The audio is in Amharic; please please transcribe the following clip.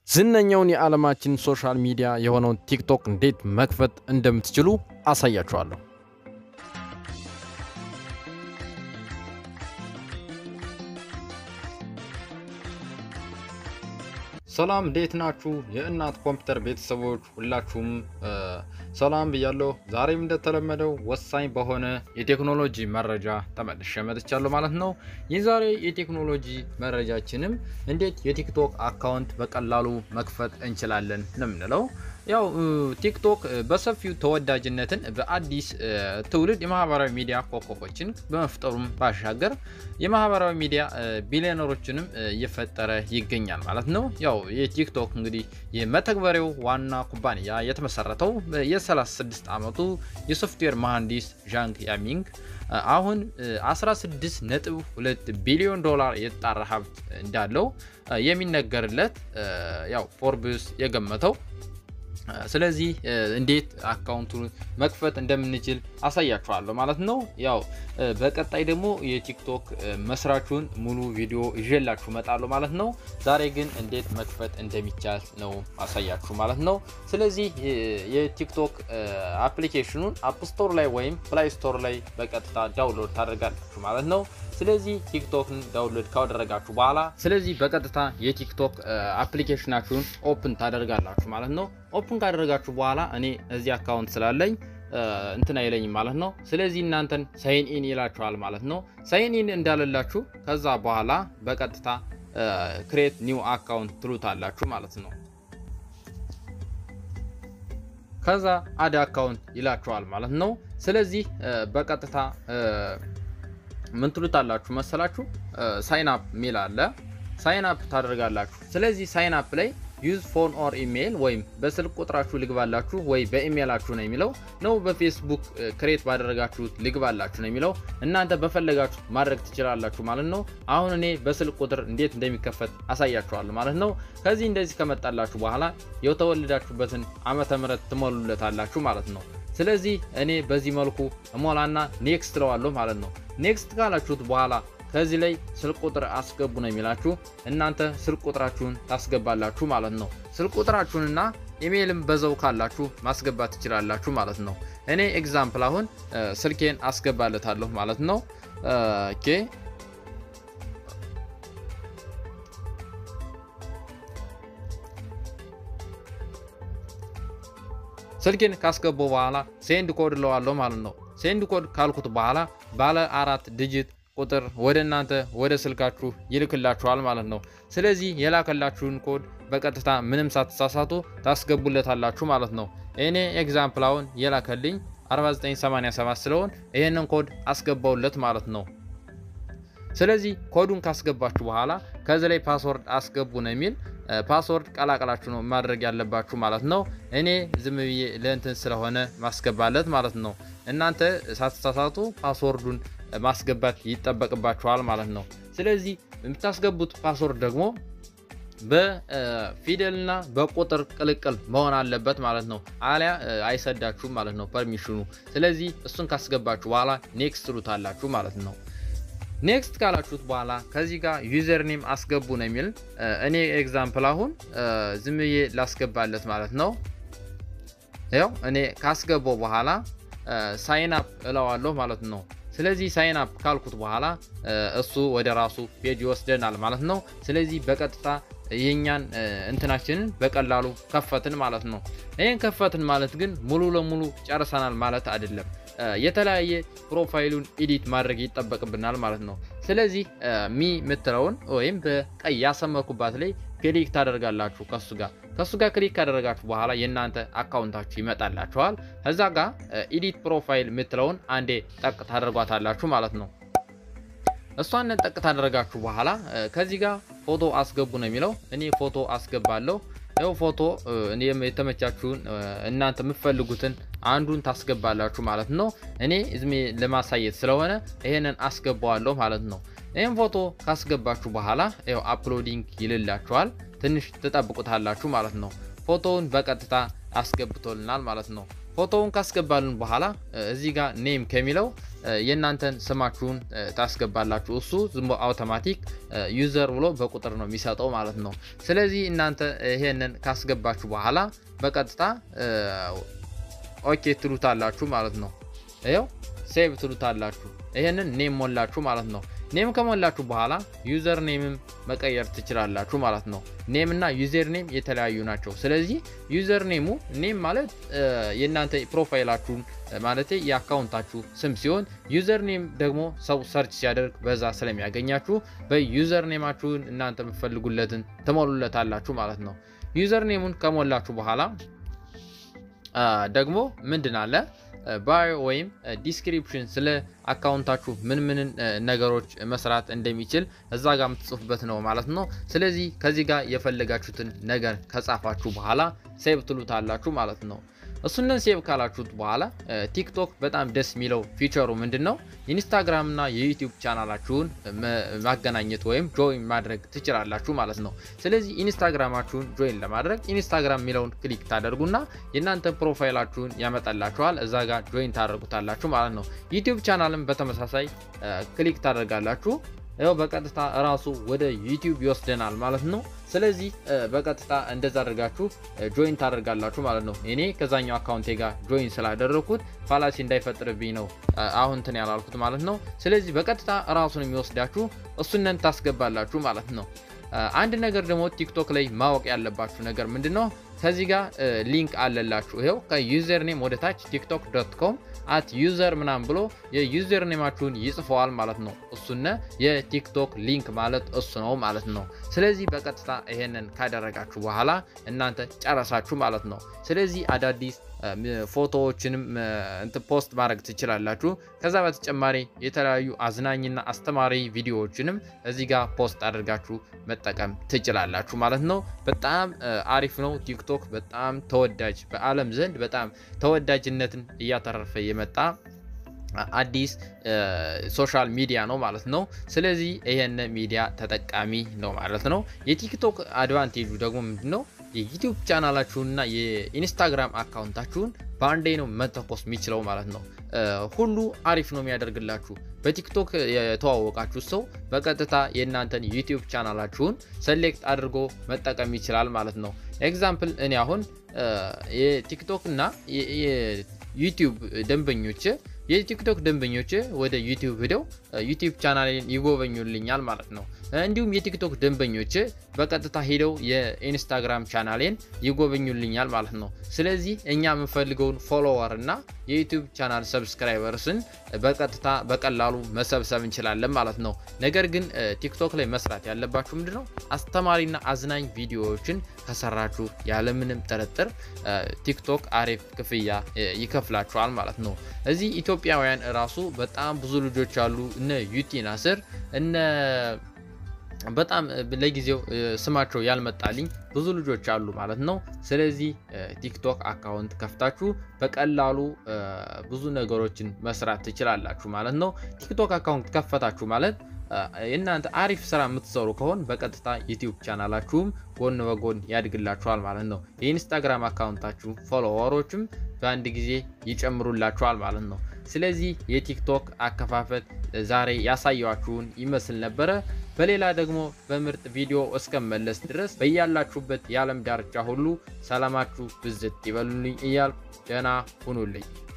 ዝነኛውን የዓለማችን ሶሻል ሚዲያ የሆነውን ቲክቶክ እንዴት መክፈት እንደምትችሉ አሳያችኋለሁ። ሰላም እንዴት ናችሁ? የእናት ኮምፒውተር ቤተሰቦች ሁላችሁም ሰላም ብያለሁ። ዛሬም እንደተለመደው ወሳኝ በሆነ የቴክኖሎጂ መረጃ ተመልሼ መጥቻለሁ ማለት ነው። የዛሬ የቴክኖሎጂ መረጃችንም እንዴት የቲክቶክ አካውንት በቀላሉ መክፈት እንችላለን ነው የምንለው። ያው ቲክቶክ በሰፊው ተወዳጅነትን በአዲስ ትውልድ የማህበራዊ ሚዲያ ኮከቦችን በመፍጠሩም ባሻገር የማህበራዊ ሚዲያ ቢሊዮነሮችንም እየፈጠረ ይገኛል ማለት ነው። ያው የቲክቶክ እንግዲህ የመተግበሪያው ዋና ኩባንያ የተመሰረተው የ36 ዓመቱ የሶፍትዌር መሐንዲስ ዣንግ ያሚንግ አሁን 16.2 ቢሊዮን ዶላር የተጣራ ሀብት እንዳለው የሚነገርለት ያው ፎርብስ የገመተው ስለዚህ እንዴት አካውንቱን መክፈት እንደምንችል አሳያችኋለሁ ማለት ነው። ያው በቀጣይ ደግሞ የቲክቶክ መስራቹን ሙሉ ቪዲዮ ይዤላችሁ እመጣለሁ ማለት ነው። ዛሬ ግን እንዴት መክፈት እንደሚቻል ነው አሳያችሁ ማለት ነው። ስለዚህ የቲክቶክ አፕሊኬሽኑን አፕ ስቶር ላይ ወይም ፕላይ ስቶር ላይ በቀጥታ ዳውንሎድ ታደርጋላችሁ ማለት ነው። ስለዚህ ቲክቶክን ዳውንሎድ ካደረጋችሁ በኋላ ስለዚህ በቀጥታ የቲክቶክ አፕሊኬሽናችሁን ኦፕን ታደርጋላችሁ ማለት ነው። ኦፕን ካደረጋችሁ በኋላ እኔ እዚህ አካውንት ስላለኝ እንትን አይለኝም ማለት ነው። ስለዚህ እናንተን ሳይን ኢን ይላችኋል ማለት ነው። ሳይን ኢን እንዳለላችሁ ከዛ በኋላ በቀጥታ ክሬት ኒው አካውንት ትሉታላችሁ ማለት ነው። ከዛ አድ አካውንት ይላችኋል ማለት ነው። ስለዚህ በቀጥታ ምን ትሉታላችሁ መሰላችሁ? ሳይን አፕ የሚል አለ። ሳይን አፕ ታደርጋላችሁ። ስለዚህ ሳይን አፕ ላይ ዩዝ ፎን ኦር ኢሜይል ወይም በስልክ ቁጥራችሁ ልግባላችሁ ወይ በኢሜይላችሁ ነው የሚለው ነው። በፌስቡክ ክሬት ባደረጋችሁት ልግባላችሁ ነው የሚለው። እናንተ በፈለጋችሁ ማድረግ ትችላላችሁ ማለት ነው። አሁን እኔ በስልክ ቁጥር እንዴት እንደሚከፈት አሳያችኋለሁ ማለት ነው። ከዚህ እንደዚህ ከመጣላችሁ በኋላ የተወለዳችሁበትን ዓመተ ምሕረት ትሞሉለታላችሁ ማለት ነው። ስለዚህ እኔ በዚህ መልኩ እሞላና ኔክስት ትለዋለሁ ማለት ነው። ኔክስት ካላችሁት በኋላ ከዚህ ላይ ስልክ ቁጥር አስገቡ ነው የሚላችሁ። እናንተ ስልክ ቁጥራችሁን ታስገባላችሁ ማለት ነው። ስልክ ቁጥራችሁንና ኢሜይልም በዘው ካላችሁ ማስገባት ትችላላችሁ ማለት ነው። እኔ ኤግዛምፕል አሁን ስልኬን አስገባለታለሁ ማለት ነው። ኦኬ ስልኬን ካስገባው በኋላ ሴንድ ኮድ እለዋለሁ ማለት ነው። ሴንድ ኮድ ካልኩት በኋላ ባለ አራት ዲጂት ቁጥር ወደ እናንተ ወደ ስልካችሁ ይልክላችኋል ማለት ነው። ስለዚህ የላከላችሁን ኮድ በቀጥታ ምንም ሳትሳሳቱ ታስገቡለታላችሁ ማለት ነው። እኔ ኤግዛምፕል አሁን የላከልኝ 4987 ስለሆን ይህንን ኮድ አስገባውለት ማለት ነው። ስለዚህ ኮዱን ካስገባችሁ በኋላ ከዚህ ላይ ፓስወርድ አስገቡ ነው የሚል ፓስወርድ ቀላቀላችሁ ነው ማድረግ ያለባችሁ ማለት ነው። እኔ ዝም ብዬ ለእንትን ስለሆነ ማስገባለት ማለት ነው። እናንተ ሳትሳሳቱ ፓስወርዱን ማስገባት ይጠበቅባችኋል ማለት ነው። ስለዚህ የምታስገቡት ፓስወርድ ደግሞ በፊደልና በቁጥር ቅልቅል መሆን አለበት ማለት ነው። አሊያ አይሰዳችሁም ማለት ነው ፐርሚሽኑ። ስለዚህ እሱን ካስገባችሁ በኋላ ኔክስት ትሉታላችሁ ማለት ነው። ኔክስት ካላችሁት በኋላ ከዚህ ጋር ዩዘር ኔም አስገቡ ነው የሚል እኔ ኤግዛምፕል አሁን ዝም ብዬ ላስገባለት ማለት ነው። ያው እኔ ካስገባው በኋላ ሳይን አፕ እለዋለሁ ማለት ነው። ስለዚህ ሳይን አፕ ካልኩት በኋላ እሱ ወደ ራሱ ፔጅ ይወስደናል ማለት ነው። ስለዚህ በቀጥታ የኛን እንትናችንን በቀላሉ ከፈትን ማለት ነው። ይህን ከፈትን ማለት ግን ሙሉ ለሙሉ ጨርሰናል ማለት አይደለም። የተለያየ ፕሮፋይሉን ኢዲት ማድረግ ይጠበቅብናል ማለት ነው። ስለዚህ ሚ የምትለውን ወይም በቀይ ያሰመርኩባት ላይ ክሊክ ታደርጋላችሁ ከሱ ጋር ከሱ ጋር ክሊክ ካደረጋችሁ በኋላ የእናንተ አካውንታችሁ ይመጣላችኋል። ከዛ ጋር ኢዲት ፕሮፋይል የምትለውን አንዴ ጠቅ ታደርጓታላችሁ ማለት ነው። እሷን ጠቅ ታደረጋችሁ በኋላ ከዚህ ጋር ፎቶ አስገቡ ነው የሚለው። እኔ ፎቶ አስገባለሁ። ይኸው ፎቶ የተመቻችሁን እናንተ የምትፈልጉትን አንዱን ታስገባላችሁ ማለት ነው። እኔ ዝሜ ለማሳየት ስለሆነ ይሄንን አስገባዋለሁ ማለት ነው። ይህን ፎቶ ካስገባችሁ በኋላ ይኸው አፕሎዲንግ ይልላችኋል። ትንሽ ትጠብቁታላችሁ ማለት ነው። ፎቶውን በቀጥታ አስገብቶልናል ማለት ነው። ፎቶውን ካስገባልን በኋላ እዚህ ጋር ኔም ከሚለው የእናንተን ስማችሁን ታስገባላችሁ። እሱ ዝም አውቶማቲክ ዩዘር ብሎ በቁጥር ነው የሚሰጠው ማለት ነው። ስለዚህ እናንተ ይሄንን ካስገባችሁ በኋላ በቀጥታ ኦኬ ትሉታላችሁ ማለት ነው። ይኸው ሴቭ ትሉታላችሁ። ይሄንን ኔም ሞላችሁ ማለት ነው። ኔም ከሞላችሁ በኋላ ዩዘር ኔምም መቀየር ትችላላችሁ ማለት ነው። ኔም እና ዩዘር ኔም የተለያዩ ናቸው። ስለዚህ ዩዘር ኔሙ ኔም ማለት የእናንተ ፕሮፋይላችሁን ማለት የአካውንታችሁ ስም ሲሆን ዩዘር ኔም ደግሞ ሰው ሰርች ሲያደርግ በዛ ስለሚያገኛችሁ በዩዘር ኔማችሁን እናንተ የምትፈልጉለትን ትሞሉለታላችሁ ማለት ነው። ዩዘር ኔሙን ከሞላችሁ በኋላ ደግሞ ምንድን አለ ባዮ ወይም ዲስክሪፕሽን ስለ አካውንታችሁ ምን ምን ነገሮች መስራት እንደሚችል እዛ ጋር የምትጽፉበት ነው ማለት ነው። ስለዚህ ከዚህ ጋር የፈለጋችሁትን ነገር ከጻፋችሁ በኋላ ሴቭ ትሉታላችሁ ማለት ነው። እሱንን ሴቭ ካላችሁት በኋላ ቲክቶክ በጣም ደስ የሚለው ፊቸሩ ምንድን ነው? ኢንስታግራም እና የዩቲዩብ ቻናላችሁን ማገናኘት ወይም ጆይን ማድረግ ትችላላችሁ ማለት ነው። ስለዚህ ኢንስታግራማችሁን ጆይን ለማድረግ ኢንስታግራም የሚለውን ክሊክ ታደርጉና የእናንተ ፕሮፋይላችሁን ያመጣላችኋል። እዛ ጋር ጆይን ታደርጉታላችሁ ማለት ነው። ዩቲዩብ ቻናልም በተመሳሳይ ክሊክ ታደርጋላችሁ። ያው በቀጥታ እራሱ ወደ ዩቲዩብ ይወስደናል ማለት ነው። ስለዚህ በቀጥታ እንደዛ አድርጋችሁ ጆይን ታደርጋላችሁ ማለት ነው። እኔ ከዛኛው አካውንቴ ጋር ጆይን ስላደረግኩት ፋላሲ እንዳይፈጥርብኝ ነው አሁን እንትን ያላልኩት ማለት ነው። ስለዚህ በቀጥታ እራሱን የሚወስዳችሁ እሱነን ታስገባላችሁ ማለት ነው። አንድ ነገር ደግሞ ቲክቶክ ላይ ማወቅ ያለባችሁ ነገር ምንድን ነው? ከዚህ ጋር ሊንክ አለላችሁ። ይኸው ከዩዘር ኔም ወደ ታች ቲክቶክ ዶት ኮም አት ዩዘር ምናምን ብሎ የዩዘር ኔማችሁን ይጽፈዋል ማለት ነው። እሱነ የቲክቶክ ሊንክ ማለት እሱ ነው ማለት ነው። ስለዚህ በቀጥታ ይሄንን ካደረጋችሁ በኋላ እናንተ ጨረሳችሁ ማለት ነው። ስለዚህ አዳዲስ ፎቶዎችንም ፖስት ማድረግ ትችላላችሁ። ከዛ በተጨማሪ የተለያዩ አዝናኝና አስተማሪ ቪዲዮዎችንም እዚህ ጋር ፖስት አድርጋችሁ መጠቀም ትችላላችሁ ማለት ነው። በጣም አሪፍ ነው። ቲክቶክ በጣም ተወዳጅ በዓለም ዘንድ በጣም ተወዳጅነትን እያተረፈ የመጣ አዲስ ሶሻል ሚዲያ ነው ማለት ነው። ስለዚህ ይሄን ሚዲያ ተጠቃሚ ነው ማለት ነው። የቲክቶክ አድቫንቴጁ ደግሞ ምንድን ነው? የዩቲዩብ ቻናላችሁንና የኢንስታግራም አካውንታችሁን በአንዴ ነው መተኮስ የሚችለው ማለት ነው። ሁሉ አሪፍ ነው የሚያደርግላችሁ። በቲክቶክ የተዋወቃችሁ ሰው በቀጥታ የእናንተን ዩቲዩብ ቻናላችሁን ሰሌክት አድርጎ መጠቀም ይችላል ማለት ነው። ኤግዛምፕል እኔ አሁን የቲክቶክ እና የዩቲዩብ ደንበኞች የቲክቶክ ደንበኞች ወደ ዩቲዩብ ሂደው ዩቲዩብ ቻናሌን ይጎበኙልኛል ማለት ነው። እንዲሁም የቲክቶክ ደንበኞች በቀጥታ ሄደው የኢንስታግራም ቻናሌን ይጎበኙልኛል ማለት ነው። ስለዚህ እኛ የምንፈልገውን ፎሎወር እና የዩቲዩብ ቻናል ሰብስክራይበርስን በቀጥታ በቀላሉ መሰብሰብ እንችላለን ማለት ነው። ነገር ግን ቲክቶክ ላይ መስራት ያለባችሁ ምንድን ነው? አስተማሪና አዝናኝ ቪዲዮዎችን ከሰራችሁ ያለምንም ጥርጥር ቲክቶክ አሪፍ ክፍያ ይከፍላችኋል ማለት ነው። እዚህ ኢትዮጵያውያን እራሱ በጣም ብዙ ልጆች አሉ። እነ ዩቲ ናስር እነ በጣም ለጊዜው ስማቸው ያልመጣልኝ ብዙ ልጆች አሉ ማለት ነው። ስለዚህ ቲክቶክ አካውንት ከፍታችሁ በቀላሉ ብዙ ነገሮችን መስራት ትችላላችሁ ማለት ነው። ቲክቶክ አካውንት ከፈታችሁ ማለት እናንተ አሪፍ ስራ የምትሰሩ ከሆን በቀጥታ ዩቲዩብ ቻናላችሁም ጎን በጎን ያድግላችኋል ማለት ነው። የኢንስታግራም አካውንታችሁ ፎሎወሮችም በአንድ ጊዜ ይጨምሩላችኋል ማለት ነው። ስለዚህ የቲክቶክ አከፋፈት ዛሬ ያሳያችሁን ይመስል ነበረ። በሌላ ደግሞ በምርጥ ቪዲዮ እስከመለስ ድረስ በያላችሁበት የዓለም ዳርቻ ሁሉ ሰላማችሁ ብዝት ይበሉልኝ እያልኩ ደህና ሁኑልኝ።